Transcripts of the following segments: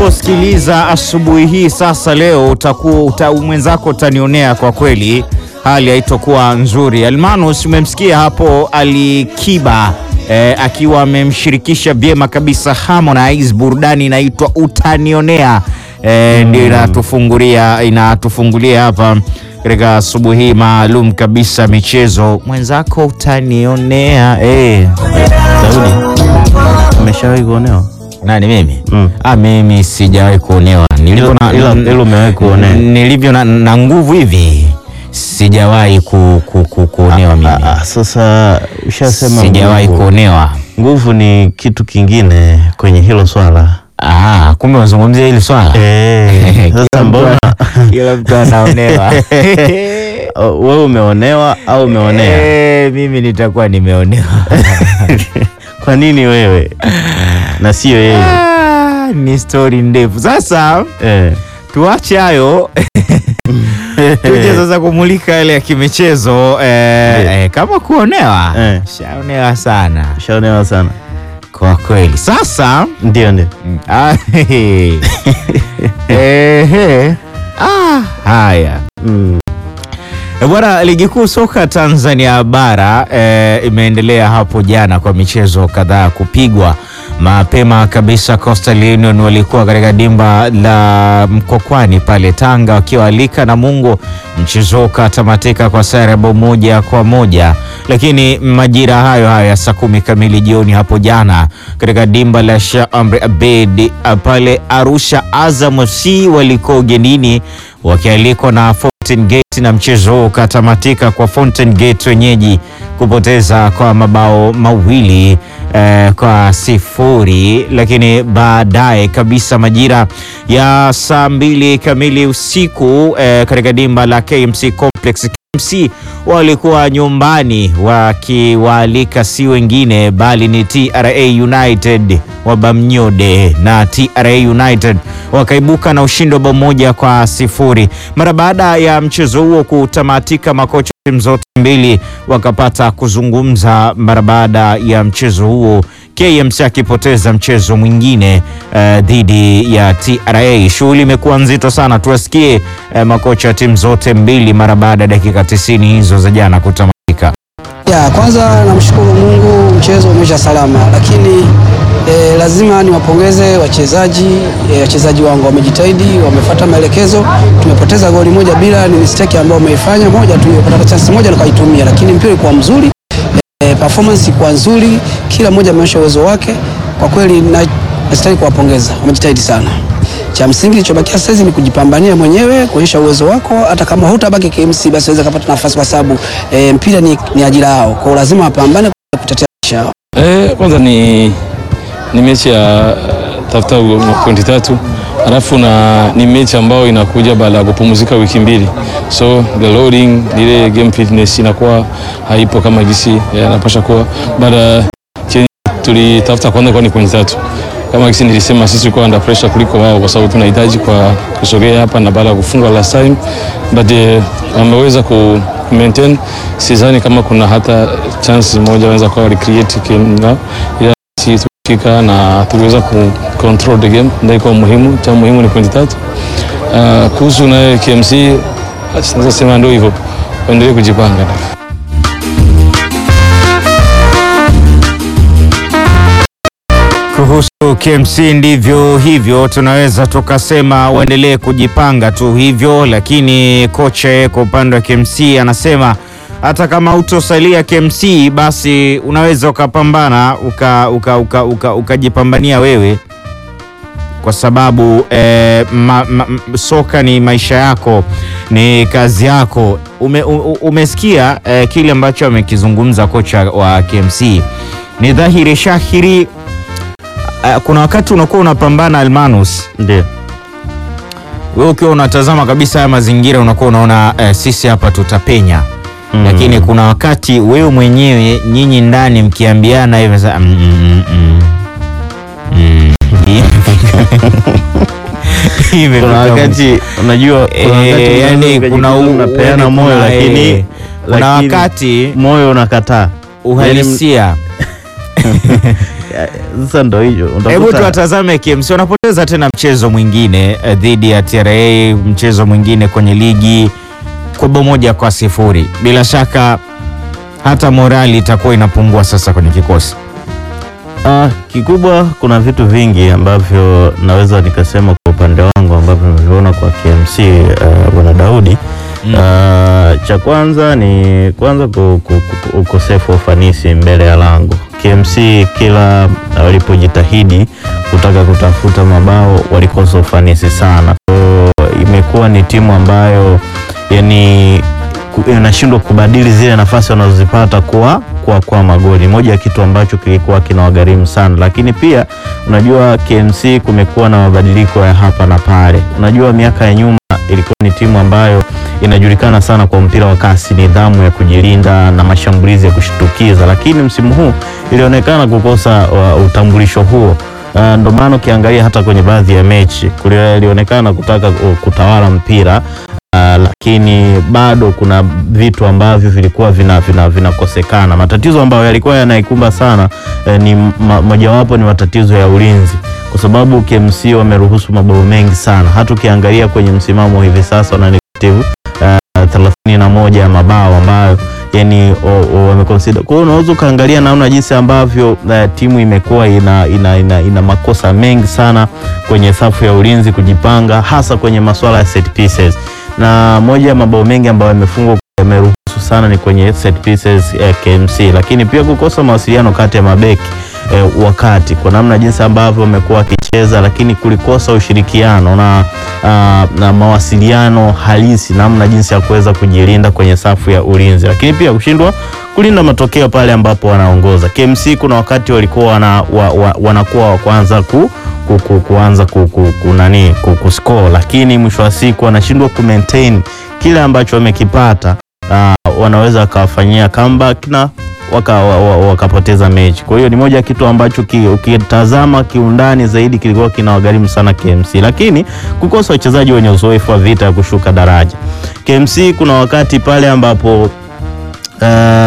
utakaposikiliza asubuhi hii sasa, leo utakuwa uta, mwenzako utanionea kwa kweli, hali haitokuwa nzuri. Almanus umemsikia hapo Alikiba eh, akiwa amemshirikisha vyema kabisa Harmonize, burudani inaitwa utanionea eh, ndio inatufungulia inatufungulia hapa katika asubuhi hii maalum kabisa michezo. Mwenzako utanionea eh. Daudi, umeshawahi kuonewa? Nani mimi? Mm. Ah, mimi sijawahi kuonewa. Nilivyo na, Ila- ila umewahi kuonewa. nilivyo na, na nguvu hivi sijawahi ku, ku, ku, kuonewa mimi. Ah, ah, sasa ushasema Sijawahi nguvu. kuonewa. Nguvu ni kitu kingine kwenye hilo swala. Ah, kumbe unazungumzia hili swala. Eh, Kila sasa mtu mbona ana- kila mtu anaonewa. Oh, wewe umeonewa au umeonea? Eh, mimi nitakuwa nimeonewa. Kwa nini wewe na sio yeye? Ah, ni stori ndefu. Sasa Eh. tuache hayo tuje sasa kumulika yale ya kimichezo eh, eh, kama kuonewa Eh. shaonewa sana Ushaonewa sana. kwa kweli. Sasa Ndio ndio. mm, ah, hehe. Ehe. Ah, haya Mm. E Bwana, ligi kuu soka Tanzania bara e, imeendelea hapo jana kwa michezo kadhaa kupigwa mapema kabisa. Coastal Union walikuwa katika dimba la Mkokwani pale Tanga wakiwaalika Namungo, mchezo ukatamatika kwa sare ya bao moja kwa moja, lakini majira hayo hayo ya saa kumi kamili jioni hapo jana katika dimba la Sheikh Amri Abeid ah, pale Arusha, Azam FC walikuwa ugenini wakialikwa na Fountain Gate na mchezo huo ukatamatika kwa Fountain Gate wenyeji kupoteza kwa mabao mawili eh, kwa sifuri, lakini baadaye kabisa majira ya saa mbili kamili usiku eh, katika dimba la KMC Complex KMC walikuwa nyumbani wakiwaalika si wengine bali ni TRA United wa Bamnyode, na TRA United wakaibuka na ushindi wa bao moja kwa sifuri. Mara baada ya mchezo huo kutamatika, makocha timu zote mbili wakapata kuzungumza mara baada ya mchezo huo, KMC akipoteza mchezo mwingine eh, dhidi ya TRA. Shughuli imekuwa nzito sana, tuwasikie eh, makocha wa timu zote mbili mara baada ya dakika 90 hizo za jana kutamatika. Ya, kwanza namshukuru Mungu mchezo umeisha salama, lakini eh, lazima niwapongeze wachezaji eh, wachezaji wangu wamejitahidi, wamefuata maelekezo. Tumepoteza goli moja bila, ni mistake ambayo umeifanya moja tu, tumepata chance moja nikaitumia, lakini mpira ulikuwa mzuri eh, performance ilikuwa nzuri, kila mmoja ameonyesha uwezo wake. Kwa kweli na- nastahili kuwapongeza, wamejitahidi sana. Cha msingi kilichobakia sasa ni kujipambania mwenyewe, kuonyesha uwezo wako. Hata kama hutabaki KMC, basi waweza kupata nafasi, kwa sababu eh, mpira ni, ni ajira yao, kwa hiyo lazima wapambane kutetea maisha yao. Eh, kwanza ni, ni mechi ya tafuta pointi tatu alafu na ni mechi ambayo inakuja baada ya kupumzika wiki mbili, so the loading ile game fitness inakuwa haipo kama gisi yanapasha kuwa. Baada chenye tulitafuta kwanza kwa ni pointi tatu kama gisi nilisema, sisi tulikuwa under pressure kuliko wao, kwa sababu tunahitaji kwa kusogea hapa na baada ya kufunga last time, but eh, wameweza ku maintain. Sidhani kama kuna hata chance moja wanaweza kuwa recreate kina ila sisi tulifika na tuliweza ku control the game, ndio ilikuwa muhimu. Cha muhimu ni pointi tatu. Uh, kuhusu naye KMC naweza sema ndio hivyo, waendelee kujipanga. Kuhusu KMC ndivyo hivyo, tunaweza tukasema waendelee kujipanga tu hivyo, lakini kocha yeye kwa upande wa KMC anasema hata kama utosalia KMC basi unaweza ukapambana ukajipambania uka, uka, uka, ukajipambania wewe kwa sababu eh, ma, ma, m- soka ni maisha yako, ni kazi yako. Ume, u, umesikia eh, kile ambacho amekizungumza kocha wa KMC. Ni dhahiri shahiri eh, kuna wakati unakuwa unapambana Almanus, Ndio. wewe ukiwa unatazama kabisa haya mazingira unakuwa unaona eh, sisi hapa tutapenya Mm. lakini kuna wakati wewe mwenyewe nyinyi ndani mkiambiana hivi sasa, mm, mm, mm, mm. Imefika Kuna wakati unajua kuna Eh, wakati yani unaweza kuna ukajikuta u- unapeana yani moyo kuna, lakini eh, kuna lakini wakati moyo unakataa. uhalisia Sasa ndo hicho Hebu utakuta tuwatazame KMC wanapoteza tena mchezo mwingine eh, dhidi ya TRA, mchezo mwingine kwenye ligi kwa bao moja kwa sifuri. Bila shaka hata morali itakuwa inapungua sasa kwenye kikosi. Ah, kikubwa kuna vitu vingi ambavyo naweza nikasema kwa upande wangu ambavyo nimeviona kwa KMC uh, bwana Daudi Mm. Ah, cha kwanza ni kwanza ku- ku- ku- ukosefu wa ufanisi mbele ya lango. KMC kila walipojitahidi kutaka kutafuta mabao walikosa ufanisi sana. Kwa hiyo imekuwa ni timu ambayo yani ku- inashindwa kubadili zile nafasi wanazozipata kuwa kuwa kwa magoli. Moja ya kitu ambacho kilikuwa kinawagharimu sana, lakini pia unajua KMC kumekuwa na mabadiliko ya hapa na pale. Unajua miaka ya nyuma ilikuwa ni timu ambayo inajulikana sana kwa mpira wa kasi, nidhamu ya kujilinda na mashambulizi ya kushtukiza, lakini msimu huu ilionekana kukosa uh, utambulisho huo. Uh, ndio maana ukiangalia hata kwenye baadhi ya mechi kuli- ilionekana kutaka uh, kutawala mpira Uh, lakini bado kuna vitu ambavyo vilikuwa vina vina vinakosekana. Matatizo ambayo yalikuwa yanaikumba sana eh, ni ma, mojawapo ni matatizo ya ulinzi, kwa sababu KMC wameruhusu mabao mengi sana. Hata ukiangalia kwenye msimamo hivi sasa wana negative uh, thelathini na moja ya mabao ambayo yani o- o- wameconsider. Kwa hiyo unaweza ukaangalia namna jinsi ambavyo uh, timu imekuwa ina, ina, ina, ina makosa mengi sana kwenye safu ya ulinzi kujipanga, hasa kwenye masuala ya set pieces na moja ya mabao mengi ambayo yamefungwa yameruhusu sana ni kwenye set pieces eh, KMC, lakini pia kukosa mawasiliano kati ya mabeki eh, wakati kwa namna jinsi ambavyo wamekuwa wakicheza, lakini kulikosa ushirikiano na, ah, na mawasiliano halisi namna jinsi ya kuweza kujilinda kwenye safu ya ulinzi, lakini pia kushindwa kulinda matokeo pale ambapo wanaongoza. KMC kuna wakati walikuwa wana, wa, wa, wanakuwa wa kwanza ku ku, ku, kuanza ku, ku, ku, nani ku, ku score, lakini mwisho wa siku wanashindwa ku maintain kile ambacho wamekipata. Uh, wanaweza wakawafanyia comeback na waka, wa, wa, wakapoteza mechi. Kwa hiyo ni moja ya kitu ambacho ki, ukitazama kiundani zaidi kilikuwa kinawagharimu sana KMC, lakini kukosa wachezaji wenye uzoefu wa vita ya kushuka daraja. KMC kuna wakati pale ambapo Uh,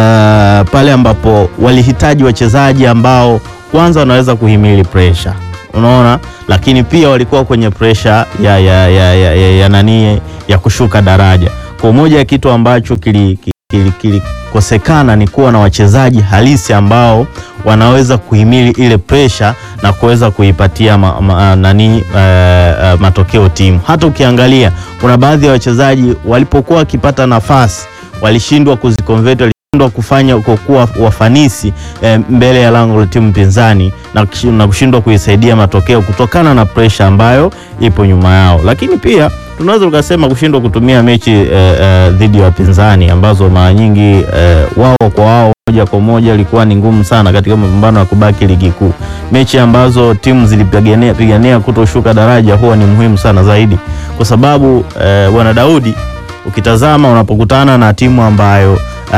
pale ambapo walihitaji wachezaji ambao kwanza wanaweza kuhimili pressure, unaona, lakini pia walikuwa kwenye pressure ya, ya, ya, ya, ya, ya nani ya kushuka daraja. Kwa moja ya kitu ambacho kilikosekana kili, kili ni kuwa na wachezaji halisi ambao wanaweza kuhimili ile pressure na kuweza kuipatia ma, ma, nani uh, uh, matokeo timu. Hata ukiangalia kuna baadhi ya wachezaji walipokuwa wakipata nafasi walishindwa kuziconvert walishindwa kufanya kwa kuwa wafanisi eh, mbele ya lango la timu pinzani na kushi- na kushindwa kuisaidia matokeo kutokana na pressure ambayo ipo nyuma yao, lakini pia tunaweza tukasema kushindwa kutumia mechi eh, eh, dhidi ya wapinzani ambazo mara nyingi eh, wao kwa wao moja kwa moja ilikuwa ni ngumu sana katika mapambano ya kubaki ligi kuu. Mechi ambazo timu zilipigania pigania kutoshuka daraja huwa ni muhimu sana zaidi, kwa sababu eh, bwana Daudi ukitazama unapokutana na timu ambayo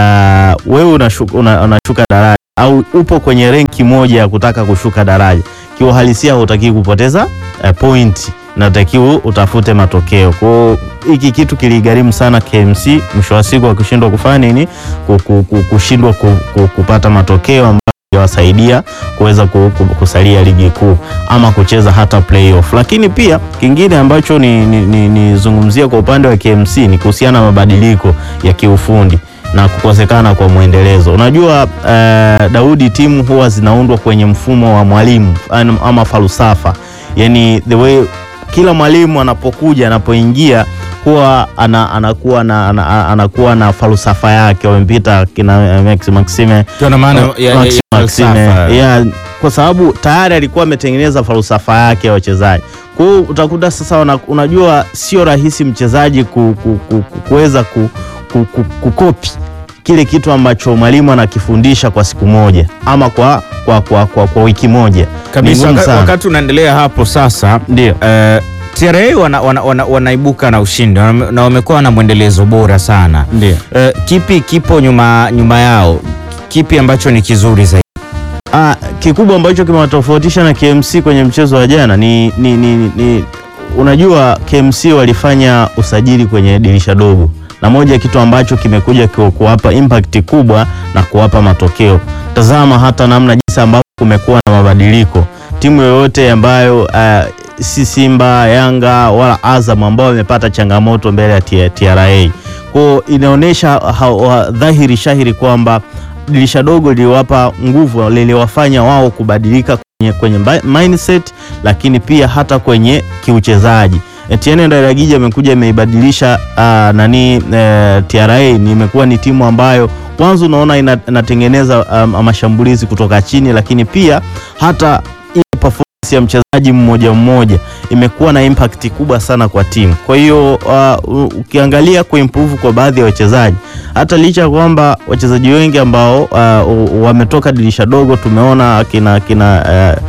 uh, wewe unashuka, una, unashuka daraja au upo kwenye renki moja ya kutaka kushuka daraja, kiuhalisia hutaki kupoteza uh, point natakiwa utafute matokeo. Kwa hiyo hiki kitu kiligharimu sana KMC, mwisho wa siku wakishindwa kufanya nini, Ku- ku- ku- kushindwa ku- ku- kupata matokeo ambayo yawasaidia kuweza ku- ku- kusalia ligi kuu ama kucheza hata playoff. Lakini pia kingine ambacho nizungumzia ni, ni, nizungumzie kwa upande wa KMC ni kuhusiana na mabadiliko ya kiufundi na kukosekana kwa mwendelezo. Unajua eh, Daudi, timu huwa zinaundwa kwenye mfumo wa mwalimu an- ama falsafa, yani the way kila mwalimu anapokuja anapoingia huwa ana, anakuwa na ana, anakuwa na falsafa yake. Wamempita kina Max Maxime Ndio na maana ya- ya- ya Max Maxime. falsafa. Yeah, kwa sababu tayari alikuwa ametengeneza falsafa yake ya wachezaji. Kwa hiyo utakuta sasa una, unajua sio rahisi mchezaji ku, ku, ku, ku, kuweza ku, ku, ku, kukopi kile kitu ambacho mwalimu anakifundisha kwa siku moja ama kwa, kwa, kwa, kwa, kwa wiki moja Ni kabisa. ngumu Waka- sana. Wakati unaendelea hapo sasa, Ndio. eh, TRA wana, wana, wana, wanaibuka na ushindi wana- na wamekuwa na mwendelezo bora sana. Ndio. Eh, kipi kipo nyuma, nyuma yao? Kipi ambacho ni kizuri zaidi? Ah, kikubwa ambacho kimewatofautisha na KMC kwenye mchezo wa jana ni, ni, ni, ni, ni unajua KMC walifanya usajili kwenye dirisha dogo, na moja ya kitu ambacho kimekuja ku- kuwapa impact kubwa na kuwapa matokeo. Tazama hata namna jinsi jinsi ambavyo kumekuwa na mabadiliko. Timu yoyote ambayo uh, si Simba, Yanga wala Azam ambao wamepata changamoto mbele ya T- TRA, kwao inaonyesha ha- wa- dhahiri shahiri kwamba dirisha dogo liliwapa nguvu, liliwafanya wao kubadilika kwenye, kwenye mba- mindset, lakini pia hata kwenye kiuchezaji. Etienne Ndayiragije amekuja imeibadilisha uh, nani uh, TRA ni imekuwa ni timu ambayo kwanza unaona ina- inatengeneza um, mashambulizi kutoka chini, lakini pia hata ile performance ya mchezaji mmoja mmoja imekuwa na impact kubwa sana kwa timu. Kwa hiyo uh, u- ukiangalia kuimprove kwa baadhi ya wachezaji, hata licha ya kwamba wachezaji wengi ambao uh, u- wametoka dirisha dogo, tumeona akina akina uh,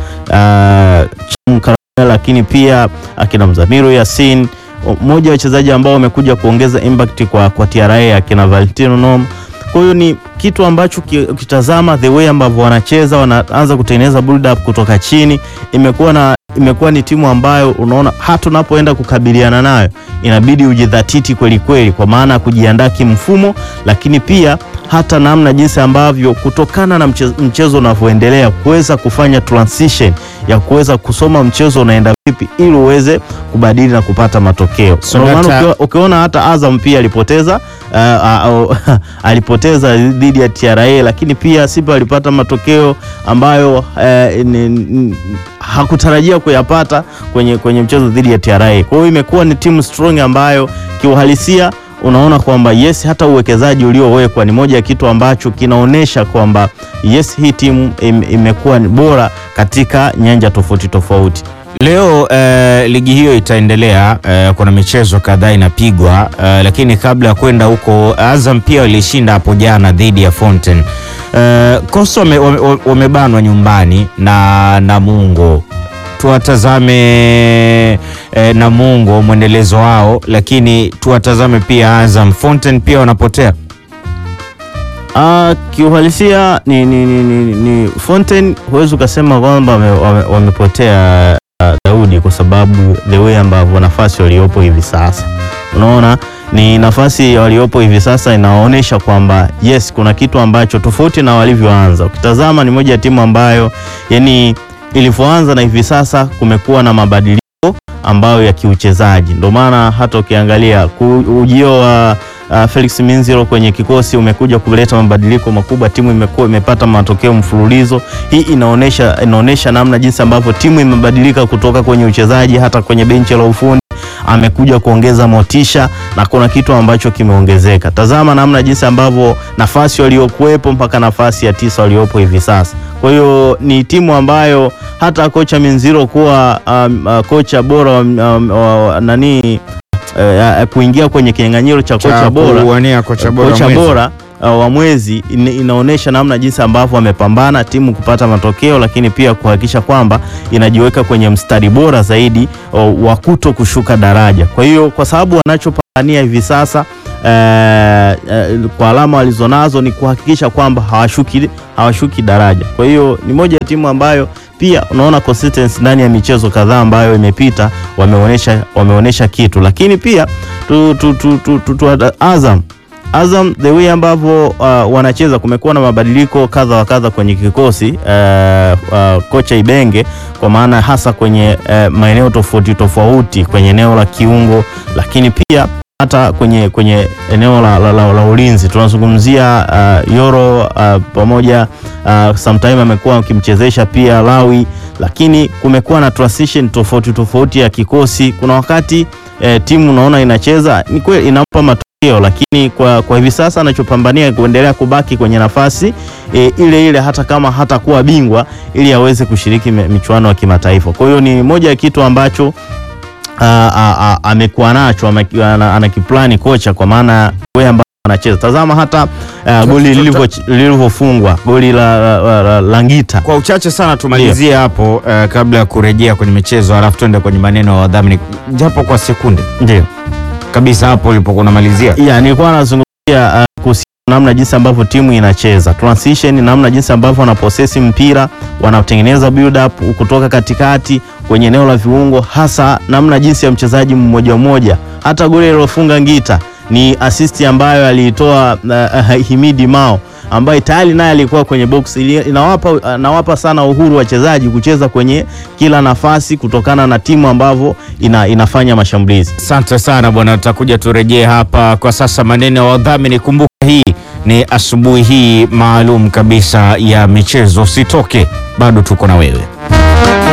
uh, Cham Karamel, lakini pia akina Mzamiru Yasin, mmoja wa wachezaji ambao wamekuja kuongeza impact kwa, kwa TRA akina Valentino Nom. Kwa hiyo ni kitu ambacho ki- ukitazama the way ambavyo wanacheza wanaanza kutengeneza build up kutoka chini, imekuwa na imekuwa ni timu ambayo unaona hata unapoenda kukabiliana nayo inabidi ujidhatiti kweli kweli, kwa maana ya kujiandaa kimfumo, lakini pia hata namna jinsi ambavyo kutokana na mchezo, mchezo unavyoendelea kuweza kufanya transition ya kuweza kusoma mchezo unaenda vipi ili uweze kubadili na kupata matokeo. So Ndio maana data- ukiwa- ukiona hata Azam pia alipoteza uh, uh, alipoteza dhidi ya TRA, lakini pia Simba alipata matokeo ambayo uh, ni, ni, hakutarajia kuyapata kwenye, kwenye mchezo dhidi ya TRA. Kwa hiyo imekuwa ni timu strong ambayo kiuhalisia unaona kwamba yes, hata uwekezaji uliowekwa ni moja ya kitu ambacho kinaonyesha kwamba yes, hii timu im, imekuwa ni bora katika nyanja tofauti tofauti. Leo eh, ligi hiyo itaendelea eh, kuna michezo kadhaa inapigwa eh, lakini kabla ya kwenda huko Azam pia walishinda hapo jana dhidi ya Fountain. Eh, Coastal wame- wame- wamebanwa nyumbani na Namungo. Tuwatazame eh, Namungo mwendelezo wao, lakini tuwatazame pia Azam. Fountain pia wanapotea. Ah, kiuhalisia ni, ni, ni, ni, ni Fountain huwezi ukasema kwamba wame- wame- wamepotea ah, Daudi, kwa sababu the way ambavyo nafasi waliopo hivi sasa, unaona ni nafasi waliopo hivi sasa inaonyesha kwamba yes, kuna kitu ambacho tofauti na walivyoanza. Ukitazama ni moja ya timu ambayo yani ilivyoanza na hivi sasa kumekuwa na mabadiliko ambayo ya kiuchezaji, ndio maana hata ukiangalia ku- ujio wa uh, Felix Minziro kwenye kikosi umekuja kuleta mabadiliko makubwa. Timu imekuwa imepata matokeo mfululizo. Hii inaonesha inaonesha namna jinsi ambavyo timu imebadilika kutoka kwenye uchezaji hata kwenye benchi la ufundi amekuja kuongeza motisha na kuna kitu ambacho kimeongezeka. Tazama namna jinsi ambavyo nafasi waliokuwepo mpaka nafasi ya tisa waliopo hivi sasa. Kwa hiyo ni timu ambayo hata kocha Minziro kuwa um, uh, kocha bora wa um, wa- nani uh, kuingia kwenye kinyang'anyiro cha kocha bora kuwania kocha bora kocha mwezi. bora uh, wa mwezi ina- inaonyesha namna jinsi ambavyo wamepambana timu kupata matokeo, lakini pia kuhakikisha kwamba inajiweka kwenye mstari bora zaidi uh, wa kuto kushuka daraja. Kwa hiyo kwa sababu wanachopambania hivi sasa eh, eh, kwa alama walizonazo ni kuhakikisha kwamba hawashuki, hawashuki daraja. Kwa hiyo ni moja ya timu ambayo pia unaona consistency ndani ya michezo kadhaa ambayo imepita wameonyesha wameonyesha kitu, lakini pia tu, tu, tu, tu, tu, tu, Azam Azam the way ambavyo uh, wanacheza kumekuwa na mabadiliko kadha wa kadha kwenye kikosi uh, uh, kocha Ibenge kwa maana hasa kwenye uh, maeneo tofauti tofauti kwenye eneo la kiungo, lakini pia hata kwenye kwenye eneo la, la, la, la ulinzi tunazungumzia uh, Yoro uh, pamoja uh, sometime amekuwa akimchezesha pia Lawi, lakini kumekuwa na transition tofauti tofauti ya kikosi. Kuna wakati eh, timu unaona inacheza ni kweli inampa matokeo, lakini kwa, kwa hivi sasa anachopambania kuendelea kubaki kwenye nafasi e, ile ile hata kama hatakuwa bingwa ili aweze kushiriki me- michuano ya kimataifa. Kwa hiyo ni moja ya kitu ambacho a- a- a- amekuwa nacho ame- ana- anakiplani kocha kwa maana wewe ambao anacheza. Tazama hata uh, goli lilivyo- lilivyofungwa goli la, la, la, la, la Ngita Kwa uchache sana tumalizie hapo eh, kabla ya kurejea kwenye michezo, alafu tuende kwenye maneno ya wadhamini japo kwa sekunde ndio kabisa hapo ulipokuwa unamalizia. ya nilikuwa nazungumzia uh, kuhusiana na namna jinsi ambavyo timu inacheza transition, namna jinsi ambavyo wanaposesi mpira, wanatengeneza build up kutoka katikati kwenye eneo la viungo, hasa namna jinsi ya mchezaji mmoja mmoja. Hata goli alilofunga Ngita ni asisti ambayo aliitoa uh, uh, Himidi Mao ambaye tayari naye alikuwa kwenye box, ili inawapa inawapa sana uhuru wachezaji kucheza kwenye kila nafasi kutokana na timu ambavyo ina, inafanya mashambulizi. Asante sana bwana, tutakuja turejee hapa. Kwa sasa maneno ya wadhamini. Kumbuka hii ni asubuhi hii maalum kabisa ya michezo. Usitoke, bado tuko na wewe.